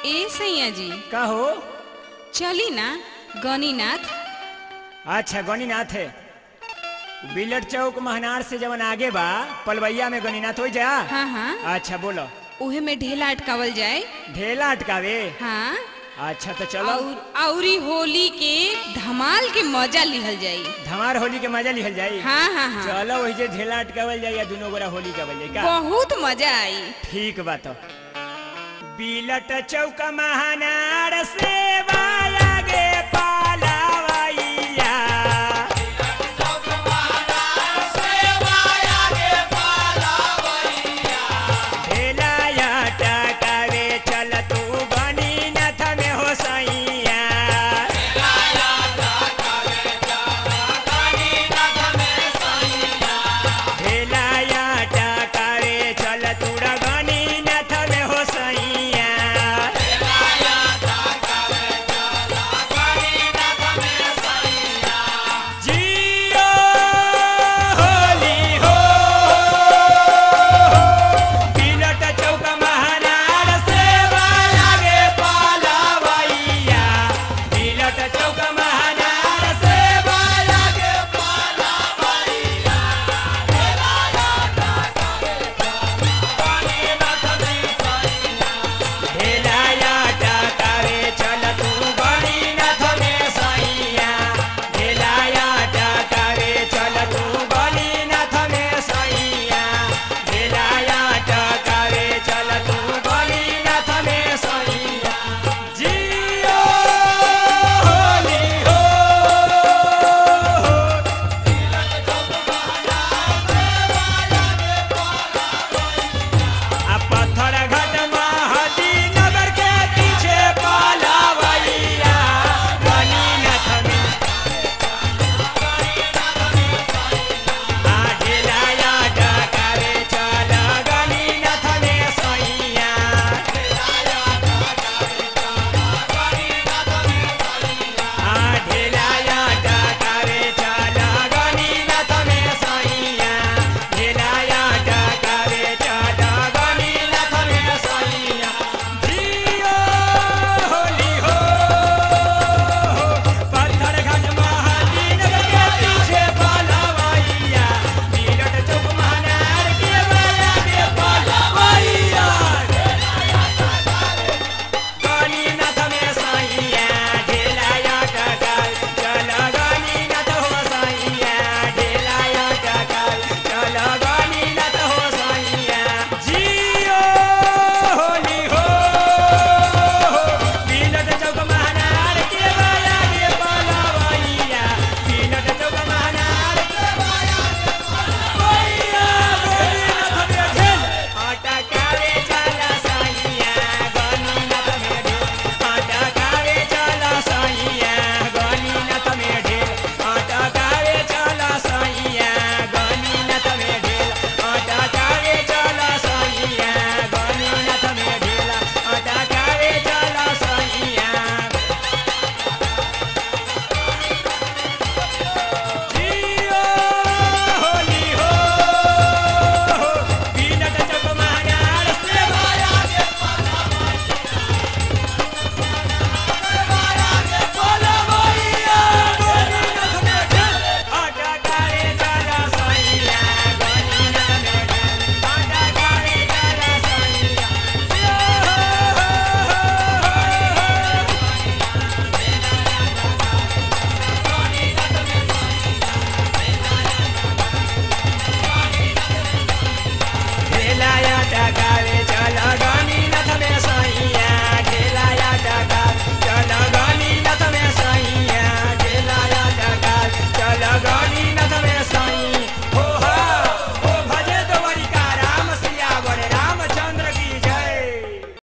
ए सैया जी का हो चली ना गणिनाथ अच्छा गणिनाथ है बिलट चौक महनार से जवन आगे बा पलवैया में गणिनाथ हो जा हाँ हाँ अच्छा बोलो उहे में ढेला अटकावल जाए ढेला अटकावे हाँ अच्छा तो चलो और औरी होली के धमाल के मजा लिहल जाई धमार होली के मजा लिहल जाई हाँ हाँ हाँ चलो वही जे ढेला अटकावल जाई या दोनों गोरा होली का जाई का बहुत मजा आई ठीक बा तो बिलट चौक महनार से बा